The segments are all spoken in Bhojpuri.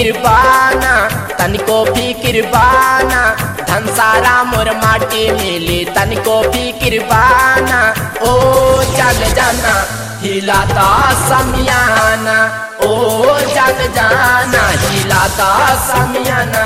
बाना तनिको फिकिर बाना धन सारा मोर माटी मिली तनिको फिकिर बाना ओ जग जाना हिलाता समियाना ओ जग जाना हिलाता समियाना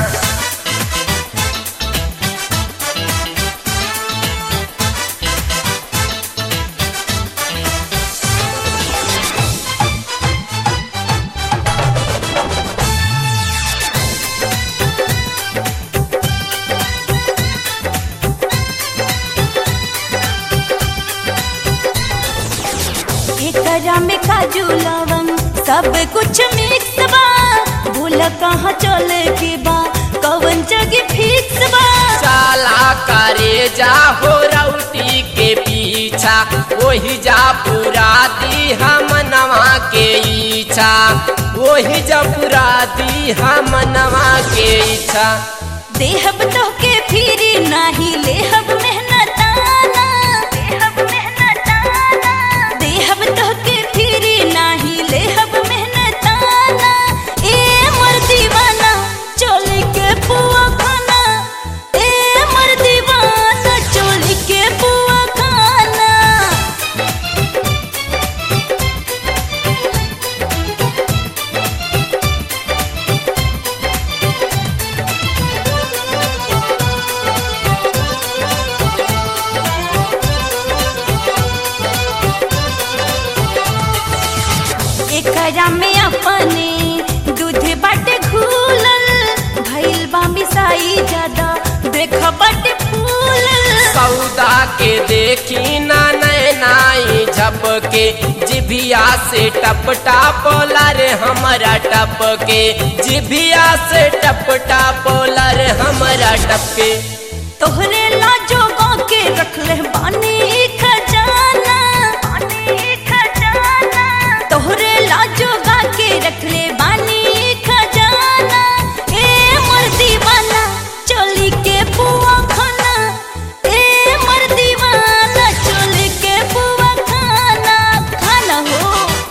एकरा में काजू लवंग सब कुछ मिक्स बा भूल कहाँ चले के बा कवन जगह फिक्स बा साला करे जा हो रउटी के पीछा वही जा पूरा दी हम नवा के इच्छा वही जा पूरा दी हम नवा के इच्छा देहब तो के फिरी नाही लेहब मेहनताना देहब मेहनताना देहब तो के फिरी नाही लेहब मेहनताना ए मर दीवाना चोली के पुआ खाना ए मर दीवाना चोली के पुआ खाना एकरा में अपने दूध बाटे घूलल भइल बा मिसाई ज्यादा देख बाटे फूलल सौदा के देखी ना नैनाई झपके जिभिया से टप टापोला रे हमारा टपके जिभिया से टप टापोला रे हमारा टपके तोहरे लाजो के रखले बानी खजाना बानी खजाना तोहरे लाजो के रखले बानी खजाना ए मर दीवाना चोली के पुआ खाना ए मर दीवाना चोली के पुआ खाना खाना हो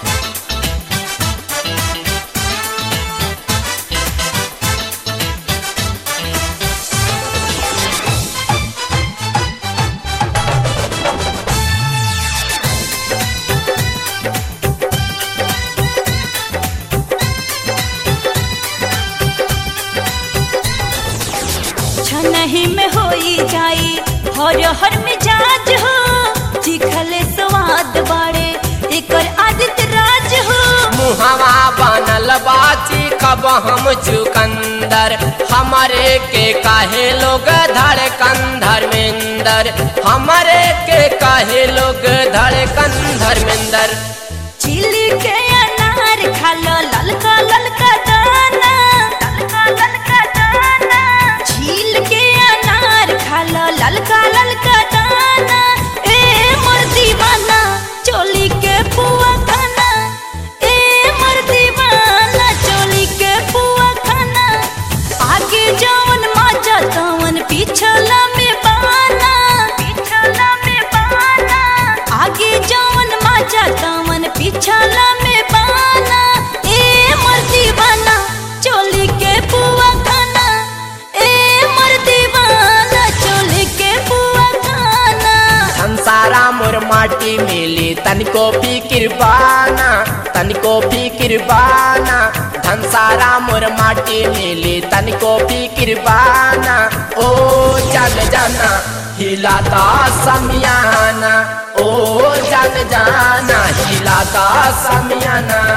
छनही में होई जाई हर हर मिजाज हो चिखले स्वाद बाड़े एकर आदित राज हो मुहवा बनल बाची कब हम चुकंदर हमारे के काहे लोग धड़कन धर्मेंदर हमारे के काहे लोग धड़कन धर्मेंदर चिली के अनार खालो ललका ललका दाना ललका ललका दाना झील के अनार खालो ललका ललका दाना ए मोर दीवाना चोली के पुआ खाना ए मोर दीवाना चोली के पुआ खाना आगे जवन माजा तवन पिछला में बाना पिछला में बाना आगे जवन माजा तवन पिछला में बाना ए मर दीवाना चोली के पुआ खाना ए मर दीवाना चोली के पुआ खाना संसारा मोर माटी मिली तनिको फिकिर बाना तनिको फिकिर बाना धन सारा मोर माटी मिली तनिको फिकिर बाना ओ जग जाना हिलाता समियाना ओ जग जाना हिलाता समियाना